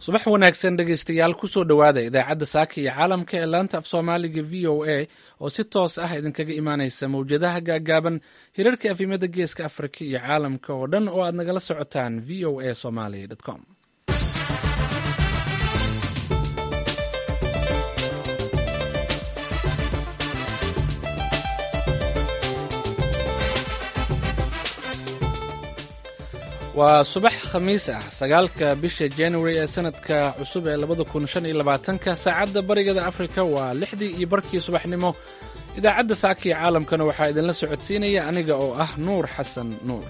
subax wanaagsan dhegaystayaal kusoo dhowaada idaacadda saaka iyo caalamka ee laanta af soomaaliga v o a oo si toos ah idinkaga imaanaysa mawjadaha gaagaaban hirarka afimada geeska afrika iyo caalamka oo dhan oo aad nagala socotaan v o a somaly com waa subax khamiis ah sagaalka bisha january ee sanadka cusub ee labada kun shan iyo labaatanka saacadda barigada afrika waa lixdii iyo barkii subaxnimo idaacadda saaka iyo caalamkana waxaa idinla socodsiinaya aniga oo ah nuur xasan nuur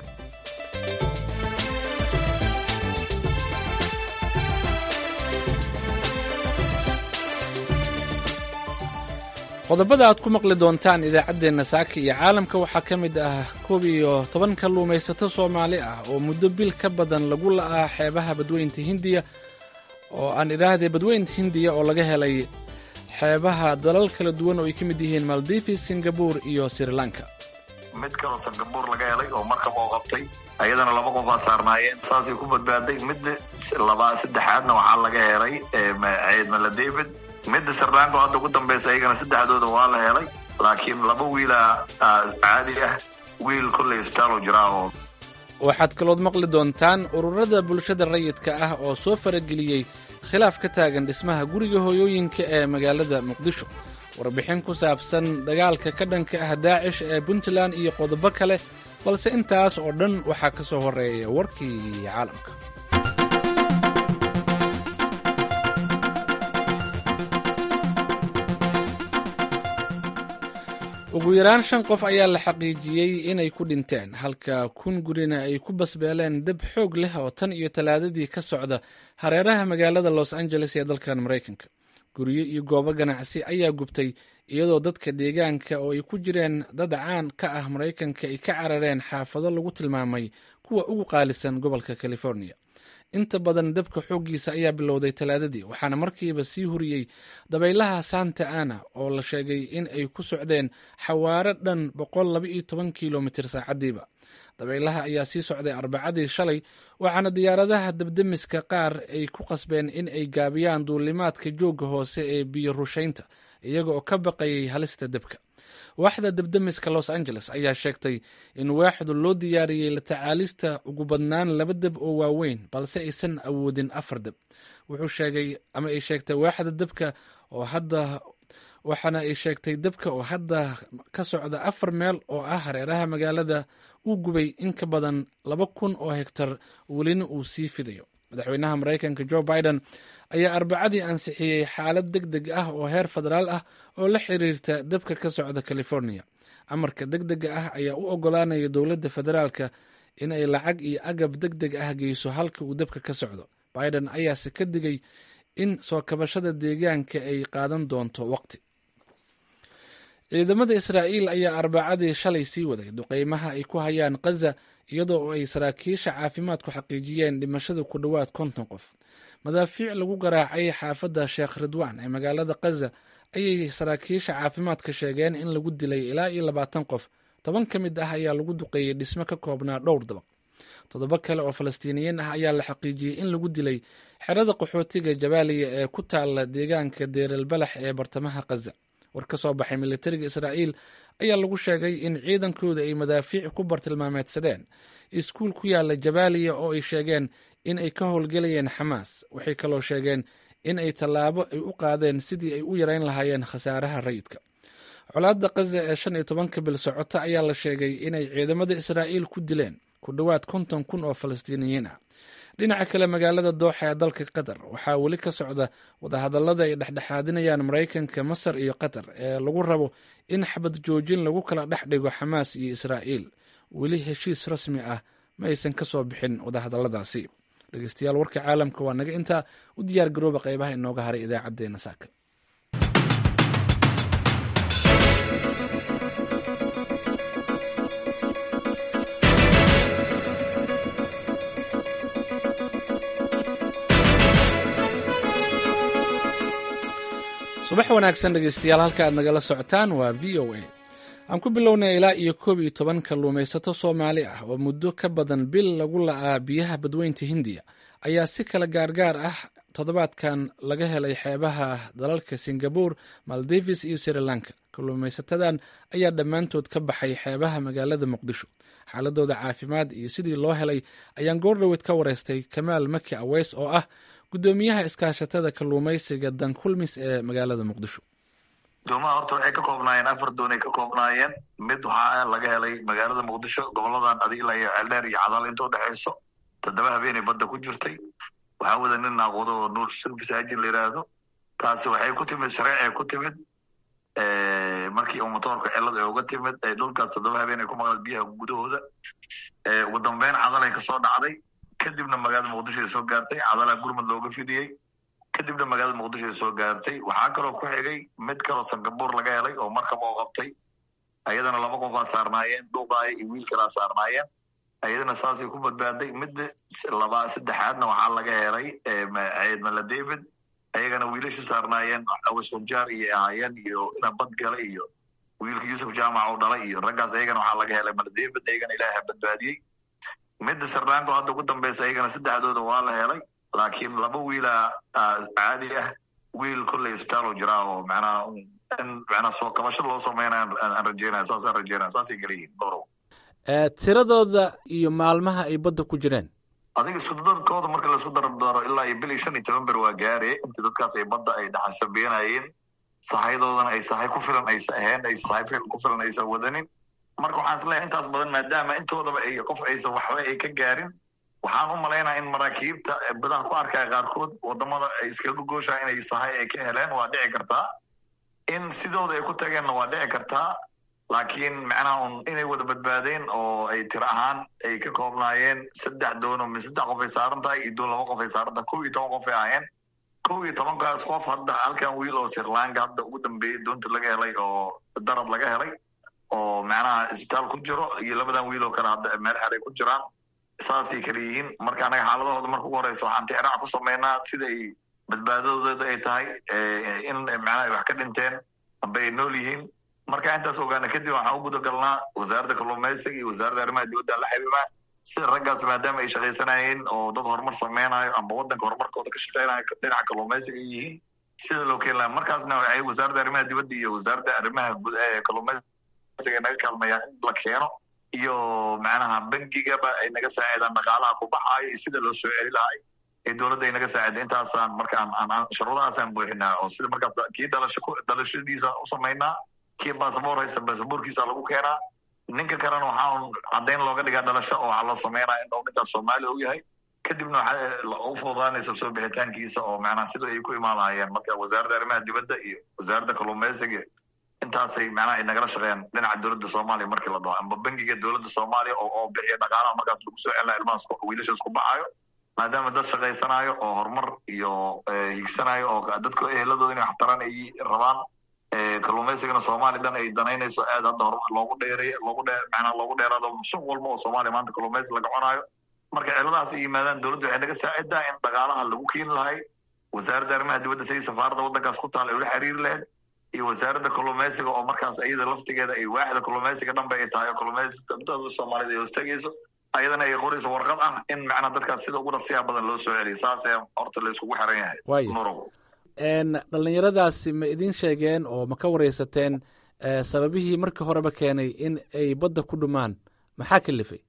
qodobada aad ku maqli doontaan idaacaddeenna saaka iyo caalamka waxaa ka mid ah koob iyo toban kalluumaysato soomaali ah oo muddo bil ka badan lagu la'aa xeebaha badweynta hindiya oo aan idhaahdee badweynta hindiya oo laga helay xeebaha dalal kala duwan oo ay ka mid yihiin maldivi singabur iyo sri lanka mid kaloo singabuur laga helay oo markab oo qabtay ayadana laba qof aa saarnaayeen saasay ku badbaaday midda labaa saddexaadna waxaa laga helay ciidmala david midda sirlanka oo hadda ugu dambaysa ayagana saddexdooda waa la helay laakiin laba wiila caadi ah wiil kolley isbitaal oo jiraa oo waxaad kalood maqli doontaan ururada bulshada rayidka ah oo soo farageliyey khilaaf ka taagan dhismaha guriga hooyooyinka ee magaalada muqdisho warbixin ku saabsan dagaalka ka dhanka ah daacish ee puntland iyo qodobo kale balse intaas oo dhan waxaa ka soo horreeya warkii caalamka ugu yaraan shan qof ayaa la xaqiijiyey inay ku dhinteen halka kun gurina ay ku basbeeleen dab xoog leh oo tan iyo talaadadii ka socda hareeraha magaalada los angeles ee dalkan maraykanka guryo iyo goobo ganacsi ayaa gubtay iyadoo dadka deegaanka oo ay ku jireen dad caan ka ah maraykanka ay ka carareen xaafado lagu tilmaamay kuwa ugu qaalisan gobolka california inta badan dabka xooggiisa ayaa bilowday talaadadii waxaana markiiba sii huriyey dabaylaha santa ana oo la sheegay in ay ku socdeen xawaaro dhan boqol laba iyo toban kilomitir saacadiiba dabaylaha ayaa sii socday arbacadii shalay waxaana diyaaradaha dabdemiska qaar ay ku qasbeen in ay gaabiyaan duulimaadka joogga hoose ee biyo rushaynta iyaga oo ka baqayay halista dabka waaxda dabdemiska los angeles ayaa sheegtay in waaxdu loo diyaariyey la tacaalista ugu badnaan laba deb oo waaweyn balse aysan awoodin afar deb wuxuu sheegay ama ay sheegtay waaxda dabka oo hadda waxaana ay sheegtay dabka oo hadda ka socda afar meel oo ah hareeraha magaalada uu gubay in ka badan laba kun oo hegtar welina uu sii fidayo madaxweynaha maraykanka jo biden ayaa arbacadii ansixiyey xaalad deg deg ah oo heer federaal ah oo la xiriirta dabka ka socda california amarka deg dega ah ayaa u ogolaanaya dowladda federaalka in ay lacag iyo agab deg deg ah geyso halka uu dabka ka socdo biden ayaase ka digay in soo kabashada deegaanka ay qaadan doonto waqti ciidamada israa'iil ayaa arbacadii shalay sii waday duqeymaha ay ku hayaan khaza iyadoo ay saraakiisha caafimaadku xaqiijiyeen dhimashada ku dhowaad konton qof madaafiic lagu garaacay xaafadda sheekh ridwaan ee magaalada khaza ayay saraakiisha caafimaadka sheegeen in lagu dilay ilaa iyo labaatan qof toban ka mid ah ayaa lagu duqeeyey dhismo ka koobnaa dhowr dabaq toddoba kale oo falastiiniyiin ah ayaa la xaqiijiyey in lagu dilay xerada qaxootiga jabaaliya ee ku taala deegaanka deerelbalax ee bartamaha khaza war ka soo baxay militariga israa'iil ayaa lagu sheegay in ciidankooda ay madaafiic ku bartilmaameedsadeen iskuul ku yaala jabaaliya oo ay sheegeen in ay ka howlgelayeen xamaas waxay kaloo sheegeen in ay tallaabo ay u qaadeen sidii ay u yareyn lahaayeen khasaaraha rayidka colaadda khaza ee shan iyo tobanka bil socota ayaa la sheegay inay ciidamada israa'iil ku dileen ku dhowaad konton kun oo falastiiniyiin ah dhinaca kale magaalada dooxa ee dalka qatar waxaa weli ka socda wadahadallada ay dhexdhexaadinayaan maraykanka masar iyo qatar ee lagu rabo in xabad joojin lagu kala dhex dhigo xamaas iyo israa'iil weli heshiis rasmi ah ma aysan ka soo bixin wadahadalladaasi dhegeystayaal warka caalamka waa naga intaa u diyaar garooba qaybaha inooga haray idaacaddeenna saaka subax wanaagsan dhegeystayaal halka aad nagala socotaan waa v o a aan ku bilownay ilaa iyo koob iyo toban kalluumaysato soomaali ah oo muddo ka badan bil lagu la'aa biyaha badweynta hindiya ayaa si kala gaargaar ah toddobaadkan laga helay xeebaha dalalka singabore maldives iyo sri lanka kalluumaysatadan ayaa dhammaantood ka baxay xeebaha magaalada muqdisho xaaladooda caafimaad iyo sidii loo helay ayaan goordhoweed ka wareystay kamaal maki aweys oo ah guddoomiyaha iskaashatada kalluumaysiga dankulmis ee magaalada muqdisho doomaha horta waxay ka koobnaayeen afar doon ay ka koobnaayeen mid waxaa laga helay magaalada muqdisho goboladan adigila iyo ceeldheer iyo cadaal inta udhexayso toddoba habeenay badda ku jirtay waxaa wada nin naaqudo oo nuur service agin la yidhaahdo taasi waxay ku timid shareecay ku timid markii uu motoorka cilad ay uga timid dhulkaas toddoba habeen ay ku maqleen biyaha gudahooda ugu dambeyn cadalay kasoo dhacday kadibna magaalada muqdisho ay soo gaartay cadalaa gurmud looga fidiyey kadibna magaalada muqdisho ay soo gaartay waxaa kaloo ku xigay mid kaloo singabore laga helay oo markaba oo qabtay ayadana laba qofaa saarnaayeen dhuuqaaya iyo wiil kalaa saarnaayeen ayadana saasay ku badbaaday midda laba saddexaadna waxaa laga helay ceedmala david ayagana wiilasha saarnaayeen awes hunjaar iyo ahaayeen iyo ina bad galay iyo wiilka yuusuf jaamac oo dhalay iyo raggaas ayagana waxaa laga helay mala david ayagana ilaaha badbaadiyey midda sarlanko hadda ugu dambeysa ayagana saddexdooda waa la helay laakiin laba wiila caadi ah wiil kolley isbitaal jiraa oo macnaha in macnaha soo kabasho loo sameynaya aan rajeynaya saasaan rajeynaya saasay kala yihiin dhowrow tiradooda iyo maalmaha ay badda ku jireen adiga iskudadarkooda marka laisku dardaro ilaa iyo bil iyo shan iyo toban ber waa gaare intii dadkaas ay badda ay dhaxasabeenayeen sahayadoodana ay sahay ku filan aysa ahayn ay sahay ku filan aysa wadanin marka waxaan isleeyahay intaas badan maadaama intoodaba ay qof aysan waxba ay ka gaarin waxaan u malaynaya in maraakiibta badaha ku arkaya qaarkood wadamada ay iskaga gooshaa inay sahay ay ka heleen waa dhici kartaa in sidooda ay ku tageenna waa dhici kartaa laakiin macnaha un inay wada badbaadeen oo ay tiro ahaan ay ka koobnaayeen saddex doono mi saddex qof ay saaran tahay iyo doon laba qof ay saaran tahay kow iyo toban qof ay ahaayeen kow iyo tobankaas qof hadda halkan wiil oo sirlanka hadda ugu dambeeyey doonta laga helay oo darad laga helay oo macnaha isbitaal ku jiro iyo labadan wiil oo kale hadda meel xeray ku jiraan saasay kala yihiin marka anaga xaaladahooda marka ugu horeysa waxaan tixraac ku sameynaa sida ay badbaadadooda ay tahay in macnaha ay wax ka dhinteen amba ay nool yihiin marka intaas ogaana kadib waxaan u gudagalnaa wasaaradda kalluumaysiga iyo wasaaradda arrimaha dibadda la xiriiraa sida raggaas maadaama ay shaqaysanayeen oo dad horumar sameynayo amba waddanka horumarkooda ka shaqeynayo dhinaca kalluumaysiga ay yihiin sida loo keeni lahaa markaasna waxay wasaaradda arrimaha dibadda iyo wasaaradda arrimaha guud ee kalluumaysiga naga kaalmayaan in la keeno iyo macnaha bangigaba ay naga saacidaan dhaqaalaha ku baxaayo iyo sida loo soo celi lahay ee dowladda ay naga saacida intaasaan marka shuruudahaasaan buuxinaa oo sida markaas kii dhalasho dhalashadiisa u samaynaa kii basaboor haysta basaboorkiisa lagu keenaa ninka kalena waxaa caddayn looga dhigaa dhalasho oo waxaa loo sameynaa in uu ninkaas soomaali u yahay kadibna waxaa u fududaanaysa soo bixitaankiisa oo macnaha sida ay ku imaan lahayeen marka wasaaradda arrimaha dibadda iyo wasaaradda kalluumaysiga intaasay macnaha ay nagala shaqeeyaan dhinaca dowladda soomaaliya markii la dhaho amba bangiga dowladda soomaaliya oo oo bixiya dhaqaalaha markaas lagu soo celina ilmahaas wiilashaas ku baxaayo maadaama dad shaqaysanayo oo horumar iyo higsanayo oo dadka eheladooda inay waxtaraan ay rabaan kalluumaysigana soomaaliya dhan ay danaynayso aad hadda horumar loogu dheeray loogu dhe macnaha loogu dheeraado suuq walba oo soomaaliya maanta kalluumaysi laga cunaayo marka ciladahaas ay yimaadaan dowladda waxay naga saacidaa in dhaqaalaha lagu keeni lahay wasaaradda arrimaha dibadda sidii safaaradda waddankaas ku taal ay ula xiriiri lahayd iyo wasaaradda kalluumaysiga oo markaas iyada laftigeeda ay waaxda kalluumaysiga dhanba ay tahay oo kalluumaysiga soomaaliyada ay hoostagayso ayadana ay qorayso warqad ah in macnaha dadkaas sida ugu dhaqsiyaha badan loo soo celiyo saas ee horta la iskugu xiran yahay nurow dhalinyaradaasi ma idin sheegeen oo ma ka wareysateen sababihii markii horeba keenay in ay badda ku dhumaan maxaa kalifay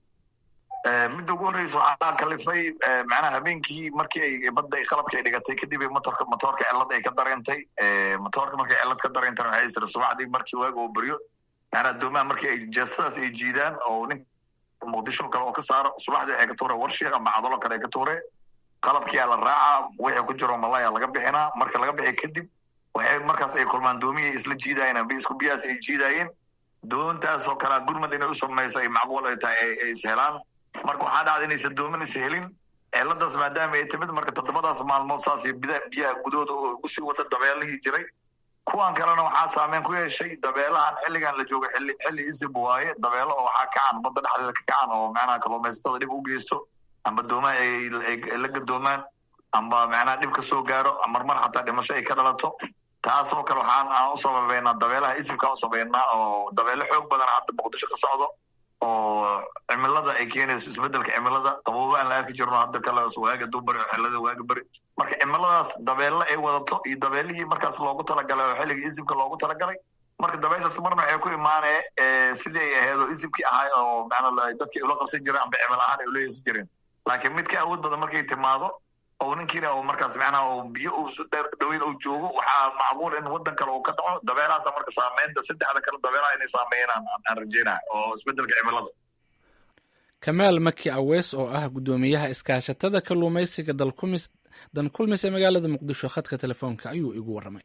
midda ugu horreysa waxaa kalifay macnaha habeenkii markii ay badda ay qalabka ay dhigatay kadib motorka motoorka cilad ay ka dareentay motoorka markay cilad ka dareentana waxay isira subaxdii markii waaga oo beryo macnaha doomaha markii ay jeestadaas ay jiidaan oo nin muqdisho kale oo ka saaro subaxdii waxay ka tuure warshiik ama cadalo kale ay ka tuure qalabkiyaa la raacaa wixii ku jiro malaya laga bixinaa marka laga bixi kadib waxay markaas ay kulmaan doomihii isla jiidayeen amba isku biyahaas ay jiidayeen doontaasoo kalea gurmad inay u samayso ay macquul ay tahay ay is helaan marka waxaa dhacda inaysan doomin is helin ciladaas maadaama ay timid marka toddobadaas maalmood saas biyaha gudahooda oo ugu sii wada dabeelihii jiray kuwan kalena waxaa saameyn ku yeeshay dabeelahan xilligan la joogo xilli xilli isib waaye dabeelo oo waxaa kacan badda dhexdeeda ka kacan oo macnaha kalluumaysatada dhib u geysto amba doomaha ay la gadoomaan amba macnaha dhib ka soo gaaro marmar xataa dhimasho ay ka dhalato taasoo kale waxaan aan u sababeynaa dabeelaha isibkaan u sabaynaa oo dabeelo xoog badan hadda muqdisho ka socdo oo cimilada ay keenayso isbedelka cimilada qaboobo aan la arki jirno hadda kale waaga dubari oo xilada waaga beri marka cimiladaas dabeelle ay wadato iyo dabeelihii markaas loogu talagalay oo xilliga isibka loogu talagalay marka dabeyshaas marna waxay ku imaanee sidii ay ahayd oo isibkii ahay oo macnaa dadkii ula qabsan jireen amba cimil ahaan ay ula yeesan jireen laakiin mid ka awood badan markay timaado oo ninkiina uu markaas macnaha uu biyo uu su dheer dhaweyn uu joogo waxaa macquul in waddan kale uu ka dhaco dabeelahaasa marka saameynta saddexda kale dabeelaha inay saameeyaan aan rajeynaya oo isbedelka cimilada kamaal maki awees oo ah guddoomiyaha iskaashatada kalluumaysiga dalkumis dan kulmis ee magaalada muqdisho khadka telefoonka ayuu igu warramay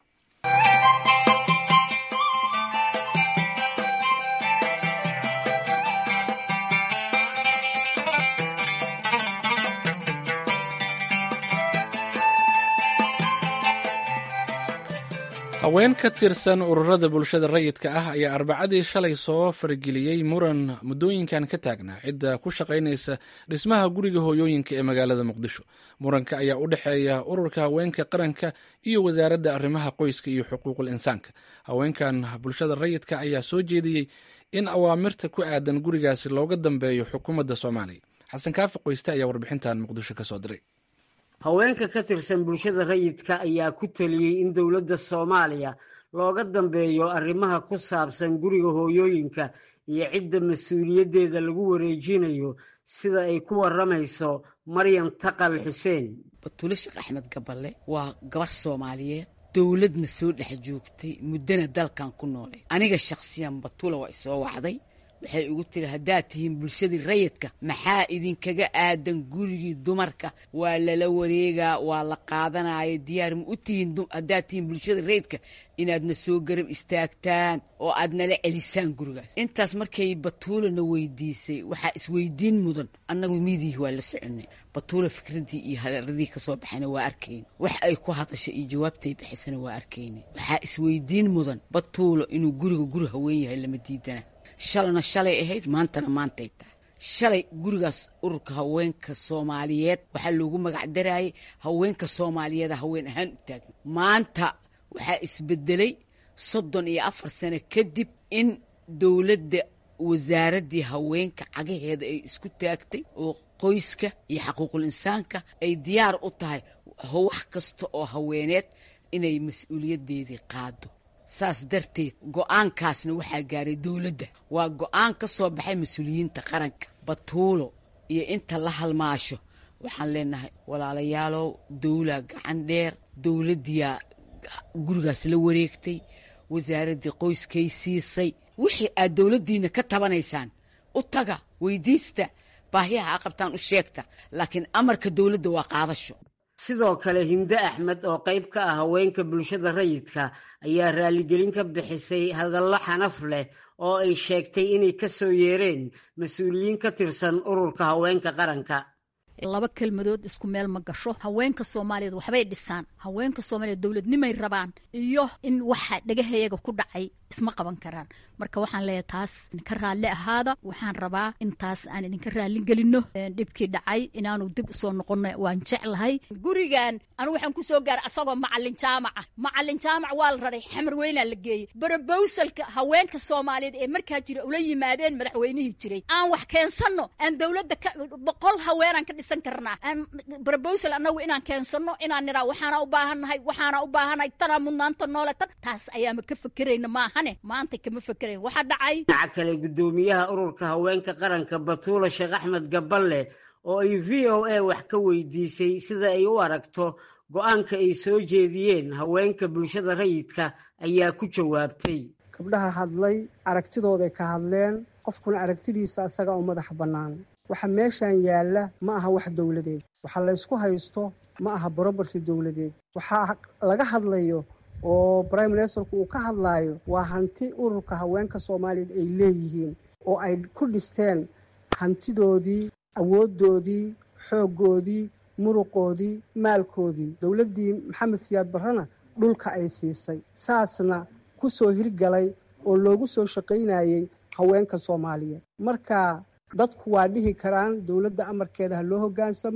haween ka tirsan ururada bulshada rayidka ah ayaa arbacadii shalay soo farageliyey muran muddooyinkan ka taagnaa cidda ku shaqaynaysa dhismaha guriga hooyooyinka ee magaalada muqdisho muranka ayaa u dhexeeya ururka haweenka qaranka iyo wasaaradda arrimaha qoyska iyo xuquuqul insaanka haweenkan bulshada rayidka ayaa soo jeediyey in awaamirta ku aadan gurigaasi looga dambeeyo xukuumadda soomaaliya xasan kaafi qoyste ayaa warbixintan muqdisho ka soo diray haweenka ka tirsan bulshada rayidka ayaa ku taliyey in dowladda soomaaliya looga dambeeyo arrimaha ku saabsan guriga hooyooyinka iyo cidda mas-uuliyaddeeda lagu wareejinayo sida ay ku warramayso maryam taqal xuseen batule sheekh axmed gaballe waa gabar soomaaliyeed dowladna soo dhex joogtay muddana dalkan ku noolay aniga shakhsiyan batula waa isoo wacday waxay igu tiri haddaad tihiin bulshadii rayidka maxaa idinkaga aadan gurigii dumarka waa lala wareegaa waa la qaadanaya diyaar ma u tihiin haddaad tihiin bulshada rayidka inaadna soo garab istaagtaan oo aad nala celisaan gurigaas intaas markay batuulana weydiisay waxaa isweydiin mudan annagu miidihi waa la soconay batuula fikraddii iyo hadaradii kasoo baxayna waa arkayn wax ay ku hadasha iyo jawaabtay bixisana waa arkayna waxaa isweydiin mudan batuulo inuu guriga guri haween yahay lama diidana shalana shalay ahayd maantana maantay tahay shalay gurigaas ururka haweenka soomaaliyeed waxaa loogu magac darayay haweenka soomaaliyeeda haween ahaan u taagna maanta waxaa isbedelay soddon iyo afar sano kadib in dowladda wasaaraddii haweenka cagaheeda ay isku taagtay oo qoyska iyo xaquuqul insaanka ay diyaar u tahay wax kasta oo haweeneed inay mas-uuliyaddeedii qaado saas darteed go-aankaasna waxaa gaaray dowladda waa go-aan ka soo baxay mas-uuliyiinta qaranka batuulo iyo inta la halmaasho waxaan leenahay walaalayaalow dowla gacan dheer dowladdiyaa gurigaas la wareegtay wasaaraddii qoyskay siisay wixii aad dowladdiina ka tabanaysaan u taga weydiista baahiyaha a qabtaan u sheegta laakiin amarka dowladda waa qaadasho sidoo kale hinde axmed oo qayb ka ah haweenka bulshada rayidka ayaa raaligelin ka bixisay hadallo xanaf leh oo ay sheegtay inay ka soo yeereen mas-uuliyiin ka tirsan ururka haweenka qaranka laba kelmadood isku meel ma gasho haweenka soomaaliyeed waxbay dhisaan haweenka soomaaliyeed dowladnimay rabaan iyo in waxa dhagahayaga ku dhacay isma qaban karaan marka waxaan leeyahay taas ka raalli ahaada waxaan rabaa in taas aan idinka raalli gelino dhibkii dhacay inaanu dib usoo noqono waan jeclahay gurigan anu waxaan kusoo gaaray asagoo macalin jaamaca macalin jaamac waa la raray xamar weynaa la geeyey barobowsalka haweenka soomaaliyeed ee markaa jira ula yimaadeen madaxweynihii jiray aan wax keensano aan dowladda boqol haweenaan ka dhisan karnaa aan barobowsal annagu inaan keensano inaan niraa waxaana u baahannahay waxaana u baahannahay tanaa mudnaanta noole tan taas ayaama ka fekerayna maaha maanta kama fekerayn waxaa dhacay dhinaca kale guddoomiyaha ururka haweenka qaranka batuula sheekh axmed gaballe oo ay v o a wax ka weydiisay sida ay u aragto go-aanka ay soo jeediyeen haweenka bulshada rayidka ayaa ku jawaabtay gabdhaha hadlay aragtidooday ka hadleen qofkuna aragtidiisa asaga oo madax bannaan waxa meeshan yaalla ma aha wax dowladeed waxa laysku haysto ma aha borobarsi dowladeed waxaa laga hadlayo oo brime ministerku uu ka hadlaayo waa hanti ururka haweenka soomaaliyeed ay leeyihiin oo ay ku dhisteen hantidoodii awooddoodii xooggoodii muruqoodii maalkoodii dowladdii maxamed siyaad barrena dhulka ay siisay saasna ku soo hirgalay oo loogu soo shaqaynayey haweenka soomaaliyeed marka dadku waa dhihi karaan dowladda amarkeeda ha loo hoggaansamo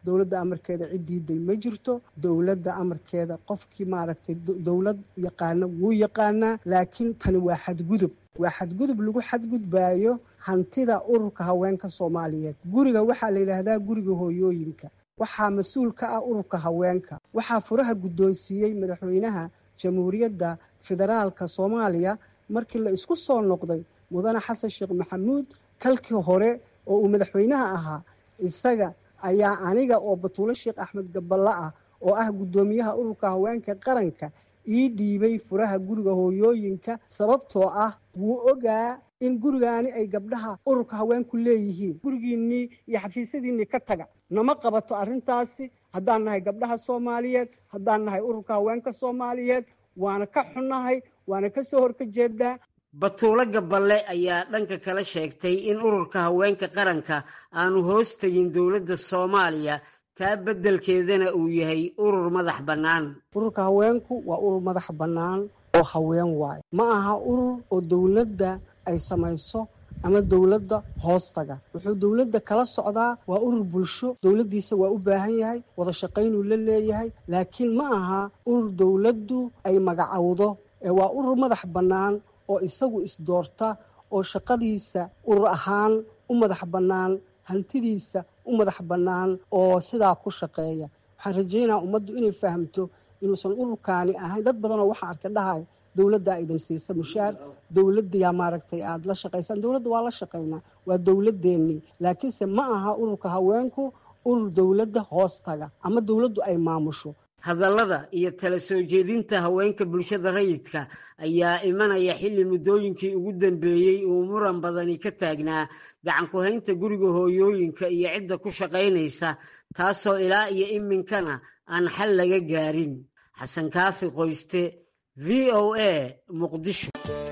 dowladda amarkeeda cid diiday ma jirto dowladda amarkeeda qofkii maaragtay dowlad yaqaana wuu yaqaanaa laakiin tani waa xadgudub waa xadgudub lagu xadgudbaayo hantida ururka haweenka soomaaliyeed guriga waxaa la yidhaahdaa guriga hooyooyinka waxaa mas-uul ka ah ururka haweenka waxaa furaha guddoonsiiyey madaxweynaha jamhuuriyadda federaalka soomaaliya markii la isku soo noqday mudane xasan sheekh maxamuud kalkii hore oo uu madaxweynaha ahaa isaga ayaa aniga oo batuulo sheekh axmed gaballe ah oo ah guddoomiyaha ururka haweenka qaranka ii dhiibay furaha guriga hooyooyinka sababtoo ah wuu ogaa in gurigaani ay gabdhaha ururka haweenku leeyihiin gurigiinnii iyo xafiisyadiinnii ka taga nama qabato arrintaasi haddaan nahay gabdhaha soomaaliyeed haddaan nahay ururka haweenka soomaaliyeed waana ka xunnahay waana ka soo horka jeedaa batuulo gaballe ayaa dhanka kala sheegtay in ururka haweenka qaranka aanu hoos tegin dowladda soomaaliya taa beddelkeedana uu yahay urur madax bannaan ururka haweenku waa urur madax bannaan oo haween waayo ma aha urur oo dowladda ay samayso ama dowladda hoostaga wuxuu dowladda kala socdaa waa urur bulsho dowladdiisa waa u baahan yahay wada shaqaynuu la leeyahay laakiin ma aha urur dowladdu ay magacowdo ee waa urur madax bannaan oo isagu isdoorta oo shaqadiisa urur ahaan u madax bannaan hantidiisa u madax bannaan oo sidaa ku shaqeeya waxaan rajaynaha ummaddu inay fahamto inuusan ururkaani ahayn dad badanoo waxaa arka dhahay dowladdaa idin siisa mushaar dowladdiyaa maaragtay aada la shaqaysaan dowladda waa la shaqaynaa waa dowladdeennii laakiinse ma aha ururka haweenku urur dowladda hoostaga ama dowladdu ay maamusho hadallada iyo tala soo jeedinta haweenka bulshada rayidka ayaa imanaya xilli muddooyinkii ugu dambeeyey uu muran badani ka taagnaa gacan ku-haynta guriga hooyooyinka iyo cidda ku shaqaynaysa taasoo ilaa iyo iminkana aan xal laga gaarin xasan kaafi qoyste v o a muqdisho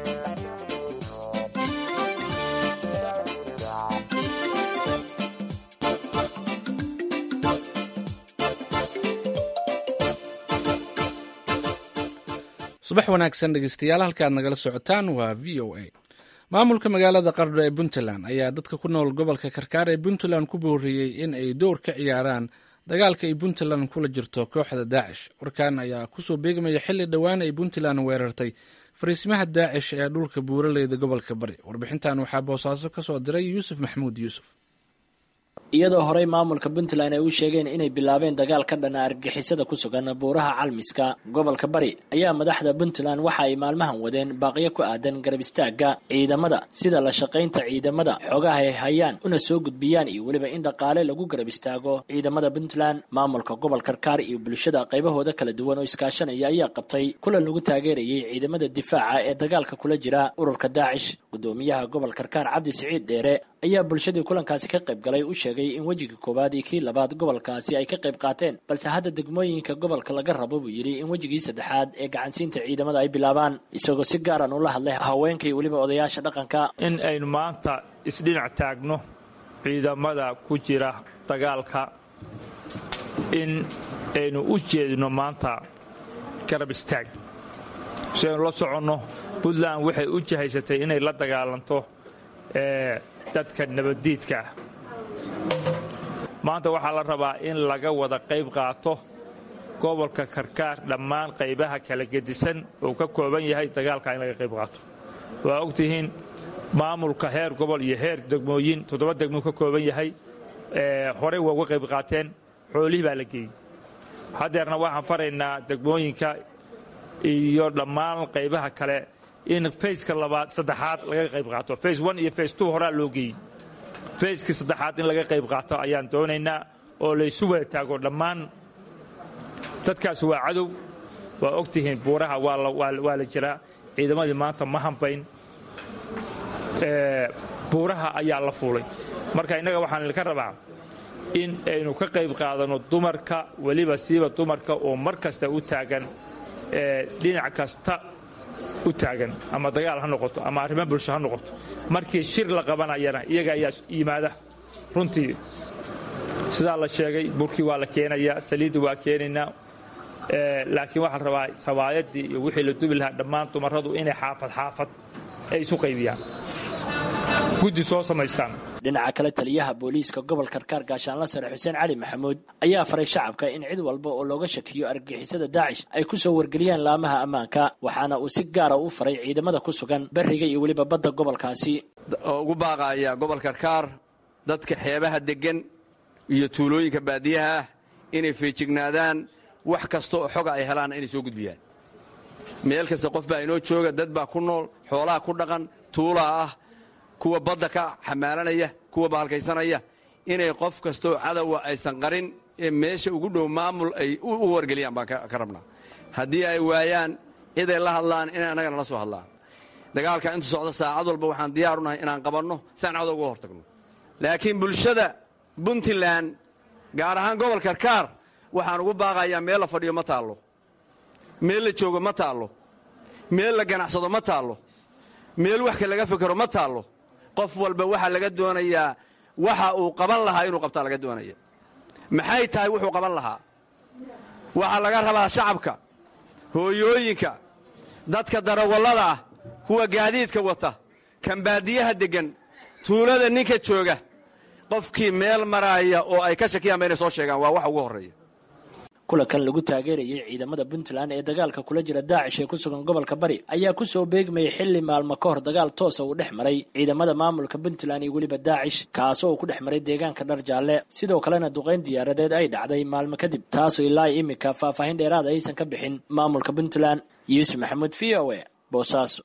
subax wanaagsan dhegeystayaal halka aad nagala socotaan waa v o a maamulka magaalada qardho ee puntland ayaa dadka ku nool gobolka karkaar ee puntland ku booriyey in ay door ka ciyaaraan dagaalka ay puntland kula jirto kooxda daacish warkan ayaa kusoo beegmaya xilli dhowaan ay puntland weerartay fariisimaha daacish ee dhulka buuraleyda gobolka bari warbixintan waxaa boosaaso ka soo diray yuusuf maxamuud yuusuf iyadoo horey maamulka puntland ay u sheegeen inay bilaabeen dagaal ka dhana argagixisada ku sugan buuraha calmiska gobolka bari ayaa madaxda puntland waxa ay maalmahan wadeen baaqyo ku aadan garab istaagga ciidamada sida la shaqaynta ciidamada xoogaha ay hayaan una soo gudbiyaan iyo weliba in dhaqaale lagu garab istaago ciidamada puntland maamulka gobol karkaar iyo bulshada qaybahooda kala duwan oo iskaashanaya ayaa qabtay kulan lagu taageerayay ciidamada difaaca ee dagaalka kula jira ururka daacish gudoomiyaha gobol karkaar cabdi siciid dheere ayaa bulshadii kulankaasi ka qayb galay u sheegay in wejiga koowaad iyo kii labaad gobolkaasi ay ka qayb qaateen balse hadda degmooyinka gobolka laga rabo buu yidhi in wejigii saddexaad ee gacansiinta ciidamada ay bilaabaan isagoo si gaaran ula hadlay haweenka iyo weliba odayaasha dhaqanka in aynu maanta isdhinac taagno ciidamada ku jira dagaalka in aynu u jeedino maanta garab istaag si aynu la soconno puntland waxay u jahaysatay inay la dagaalanto dadka nabaddiidka ah maanta waxaa la rabaa in laga wada qayb qaato gobolka karkaar dhammaan qaybaha kala gedisan uu ka kooban yahay dagaalka in laga qayb qaato waa ogtihiin maamulka heer gobol iyo heer degmooyin toddoba degmuu ka kooban yahay horey waa uga qayb qaateen xoolihii baa la geeyey haddeerna waxaan faraynaa degmooyinka iyo dhammaan qaybaha kale in fayska labaad saddexaad laga qayb qaato fays one iyo fays two horaa loo geeyey fayskii saddexaad in laga qayb qaato ayaan doonaynaa oo laysu wada taago dhammaan dadkaas waa cadow waa ogtihiin buuraha waa la jiraa ciidamadii maanta ma hambayn buuraha ayaa la fuulay marka innaga waxaan idinka rabaa in aynu ka qayb qaadanno dumarka weliba siiba dumarka oo mar kasta u taagan dhinac kasta u taagan ama dagaal ha noqoto ama arrimo bulsho ha noqoto markii shir la qabanayana iyaga ayaa yimaada runtii sidaa la sheegay burkii waa la keenayaa saliidda waa keenaynaa laakiin waxaa la rabaa sawaayadii iyo wixii la dubi lahaa dhammaan dumarradu inay xaafad xaafad ay isu qaybiyaan guddi soo samaystaan dhinaca kale taliyaha booliiska gobol karkaar gaashaanla sare xuseen cali maxamuud ayaa faray shacabka in cid walba oo looga shakiyo argagixisada daacish ay ku soo wargeliyaan laamaha ammaanka waxaana uu si gaara u faray ciidamada ku sugan beriga iyo weliba badda gobolkaasi ugu baaqaya gobol karkaar dadka xeebaha deggan iyo tuulooyinka baadiyaha ah inay feejignaadaan wax kasta oo xoga ay helaanna inay soo gudbiyaan meel kasta qof baa inoo jooga dad baa ku nool xoolaha ku dhaqan tuulaa ah kuwa badda ka xamaalanaya kuwa bahalkaysanaya inay qof kastaoo cadowa aysan qarin ee meesha ugu dhow maamul ay u wargeliyaan baan ka rabnaa haddii ay waayaan ciday la hadlaan inay annagana la soo hadlaan dagaalka intu socda saacad walba waxaan diyaaru nahay inaan qabanno saan cadow uga hortagno laakiin bulshada puntland gaar ahaan gobol karkaar waxaan ugu baaqayaa meel la fadhiyo ma taallo meel la joogo ma taallo meel la ganacsado ma taallo meel waxka laga fikero ma taallo qof walba waxaa laga doonayaa waxa uu qaban lahaa inuu qabtaa laga doonaya maxay tahay wuxuu qaban lahaa waxaa laga rabaa shacabka hooyooyinka dadka darawallada ah kuwa gaadiidka wata kan baadiyaha deggan tuulada ninka jooga qofkii meel maraaya oo ay ka shakiyaan ba inay soo sheegaan waa waxa ugu horreeya kulankan lagu taageerayay ciidamada puntland ee dagaalka kula jira daacish ee ku sugan gobolka bari ayaa ku soo beegmayay xilli maalmo ka hor dagaal toosa uu dhex maray ciidamada maamulka puntland iyo weliba daacish kaasoo uu ku dhex maray deegaanka dhar jaalle sidoo kalena duqayn diyaaradeed ay dhacday maalmo kadib taasoo ilaa iminka faahfaahin dheeraada aysan ka bixin maamulka puntland yuusuf maxamuud v o e boosaaso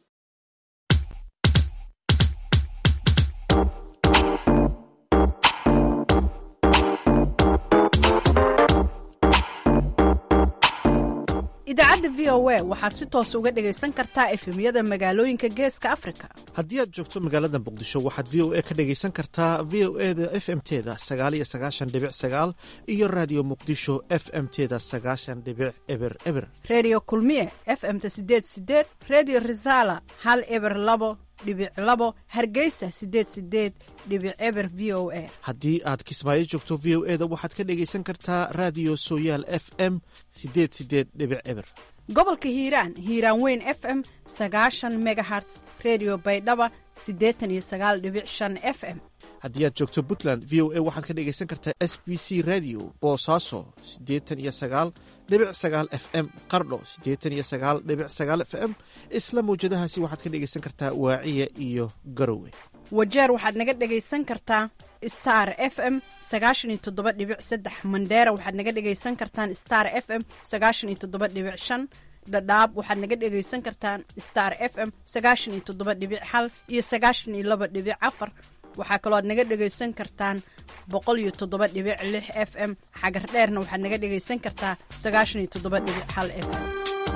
idaacadda v o a waxaad si toos uga dhegaysan kartaa efemyada magaalooyinka geeska afrika haddii aad joogto magaalada muqdisho waxaad v o a ka dhegaysan kartaa v o e da f m teda sagaaliyo sagaashan dhibic sagaal iyo raadiyo muqdisho f m teda sagaashan dhibic eber eber redio kulmiye f m-ta sideed sideed redio resala hal eber labo dhibic labo hargeysa sideed sideed dhibic eber v o a haddii aad kismaayo joogto v o e da waxaad ka dhegaysan kartaa raadiyo sooyaal f m sideed sideed dhibic eber gobolka hiiraan hiiraan weyn f m sagaashan megaherts redio baydhaba siddeetan iyo sagaal dhibic shan f m haddii aad joogto puntland v o a waxaad ka dhegaysan kartaa s b c radio boosaaso siddeetan iyo sagaal dhibic sagaal f m qardho siddeetan iyo sagaal dhibic sagaal f m isla mawjadahaasi waxaad ka dhegaysan kartaa waaciya iyo garowe wajeer waxaad naga dhegaysan kartaa star f m sagaashan iyo toddoba dhibic saddex mandheera waxaad naga dhegaysan kartaan star f m sagaashan iyo toddoba dhibic shan dhadhaab waxaad naga dhegaysan kartaan star f m sagaashan iyo toddoba dhibic hal iyo sagaashan iyo laba dhibic afar waxaa kaloo aad naga dhegaysan kartaan boqol iyo toddoba dhibic lix f m xagar dheerna waxaad naga dhegaysan kartaa sagaashan iyo toddoba dhibic hal f m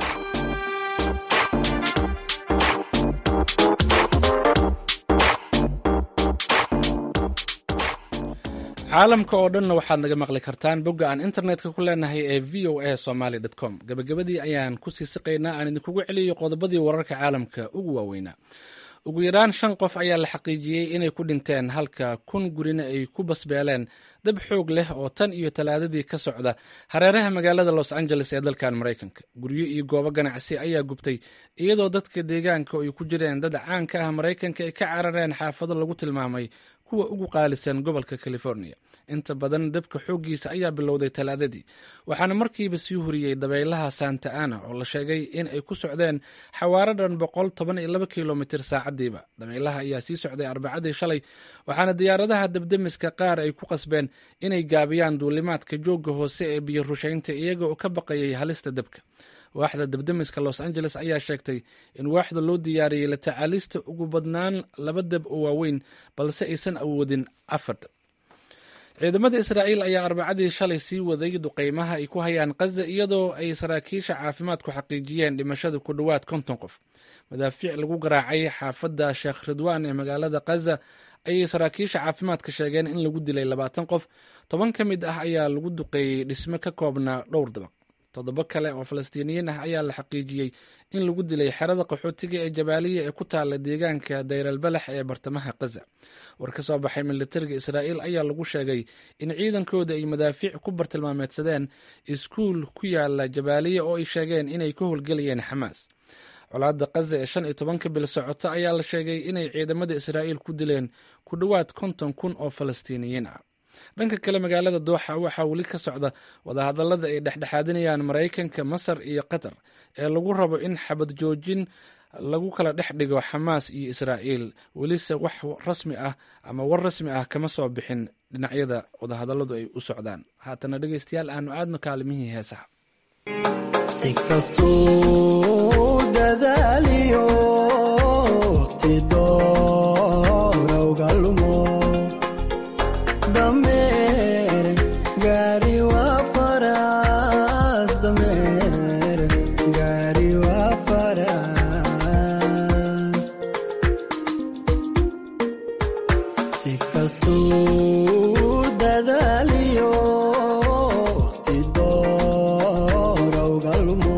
caalamka oo dhanna waxaad naga maqli kartaan bogga aan internetka ku leenahay ee v o a somaly com gabagabadii ayaan kusii siqaynaa aan idinkugu celiyo qodobadii wararka caalamka ugu waaweynaa ugu yaraan shan qof ayaa la xaqiijiyey inay ku dhinteen halka kun gurina ay ku basbeeleen dab xoog leh oo tan iyo talaadadii ka socda hareeraha magaalada los angeles ee dalkan maraykanka guryo iyo goobo ganacsi ayaa gubtay iyadoo dadka deegaanka ay ku jireen dad caanka ah maraykanka ay ka carareen xaafado lagu tilmaamay kuwa ugu qaalisan gobolka california inta badan dabka xooggiisa ayaa bilowday talaadadii waxaana markiiba sii huriyey dabaylaha santa ana oo la sheegay in ay ku socdeen xawaaro dhan boqol toban iyo laba kilomitir saacadiiba dabaylaha ayaa sii socday arbacadii shalay waxaana diyaaradaha dabdemiska qaar ay ku qasbeen inay gaabiyaan duulimaadka joogga hoose ee biyo rushaynta iyaga oo ka baqayay halista dabka waaxda dabdemiska los angeles ayaa sheegtay in waaxda loo diyaariyey la tacaalista ugu badnaan laba dab oo waaweyn balse aysan awoodin afar dab ciidamada israa'iil ayaa arbacadii shalay sii waday duqeymaha ay ku hayaan khaza iyadoo ay saraakiisha caafimaadku xaqiijiyeen dhimashada ku dhowaad konton qof madaafiic lagu garaacay xaafadda sheekh ridwaan ee magaalada khaza ayay saraakiisha caafimaadka sheegeen in lagu dilay labaatan qof toban ka mid ah ayaa lagu duqeeyey dhisme ka koobnaa dhowr dabaq toddobo kale oo falastiiniyiin ah ayaa la xaqiijiyey in lagu dilay xerada qaxootiga ee jabaaliya ee ku taala deegaanka dayralbalax ee bartamaha khaza war ka soo baxay militariga israa'iil ayaa lagu sheegay in ciidankooda ay madaafiic ku bartilmaameedsadeen iskuul ku yaala jabaaliya oo ay sheegeen inay ka howlgelayeen xamaas colaadda kaza ee shan iyo tobanka bil socota ayaa la sheegay inay ciidamada israa'iil ku dileen ku dhowaad konton kun oo falastiiniyiin ah dhanka kale magaalada dooxa waxaa weli ka socda wadahadallada ay dhexdhexaadinayaan maraykanka masar iyo qatar ee lagu rabo in xabad joojin lagu kala dhex dhigo xamaas iyo israa'iil welise wax rasmi ah ama war rasmi ah kama soo bixin dhinacyada wadahadalladu ay u socdaan haatana dhegeystayaal aanu aadno kaalimihii heesaha si kastuu dadaaliyo waqti doorowga lumo dameer gaari waa faras dameer gaari waa faras si kastuu dadaaliyo waqti doorowga lumo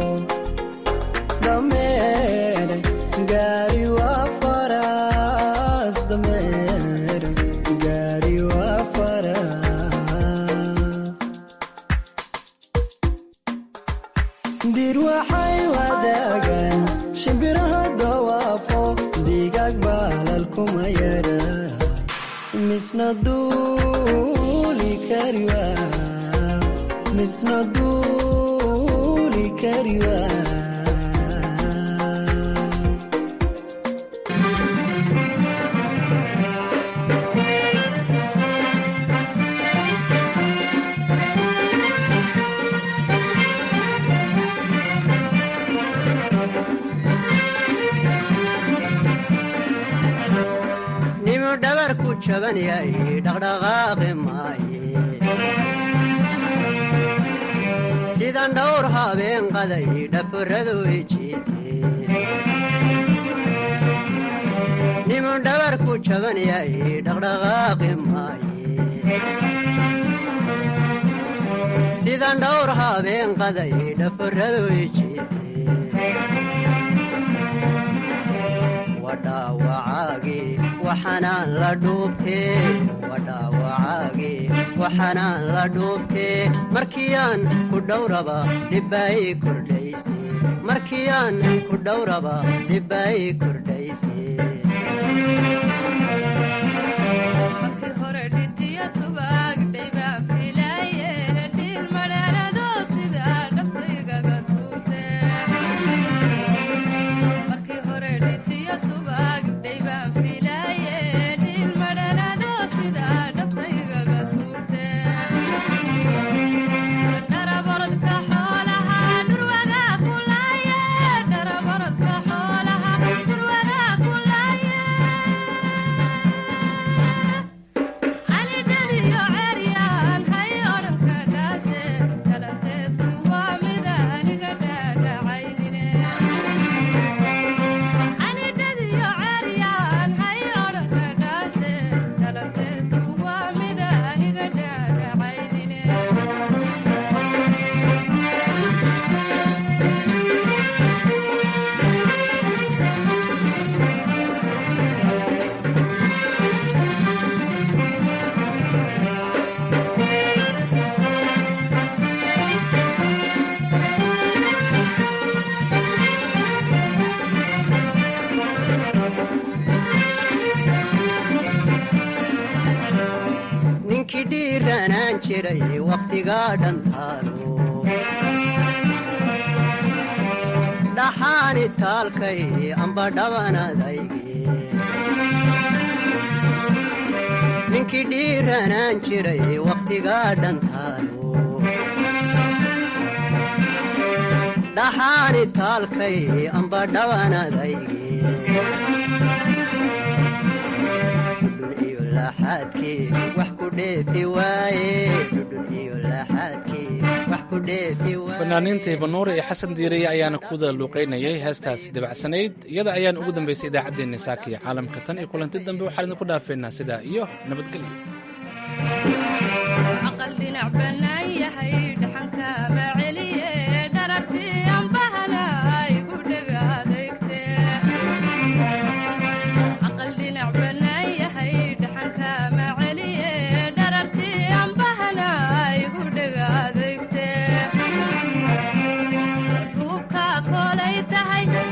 dameer gaari waa faras dameer gaari waa faras dir waxay wadaagaan shimbiraha dawaafo digaag baalal kuma yara misna duuli kariwa misna duuli kariwa nimu dhabar ku jaban yahay dhaqdhaqaaqi maaye sidan dhowr habeen qaday dhafuradu ijiite nimu dhabar ku jaban yahay dhaqdhaqaaqi maaye sidan dhowr habeen qaday dhafuradu ijiite wadhaawacaagii waxanaan la dhuubtee wadhaawacaagii waxanaan la dhuubtee markiyaan ku dhowraba dhibbaay kordhayse markiyaan ku dhowraba dhibbaay kordhayse ninkii dhiiranaan jiray wakhtigaa dhantaalo dhaxaani taalkay amba dhabanadayge ninkii dhiiranaan jiray wakhtigaa dhantaalo dhaxaani taalkay amba dhabanadayge dhudhun iyo laxaadkii wax ku dheefi waaye dhudhun iyo laxaadkii wax ku dheefi waaye fanaaniinta hibanuure iyo xasan diiriye ayaana kuwada luuqaynayay heestaas dabacsanayd iyada ayaan ugu dambaysay idaacaddeenna saaka iyo caalamka tan iyo kulanti dambe waxaan idinku dhaafeynaa sidaa iyo nabadgelyo aqal dhinac bannaan yahay dhaxanka ma celiye dharartii anbahana igu dhega adeegte aqal dhinac bannaan yahay dhaxanka ma celiye dharartii anbahana igu dhega adeegte duubka kolay tahay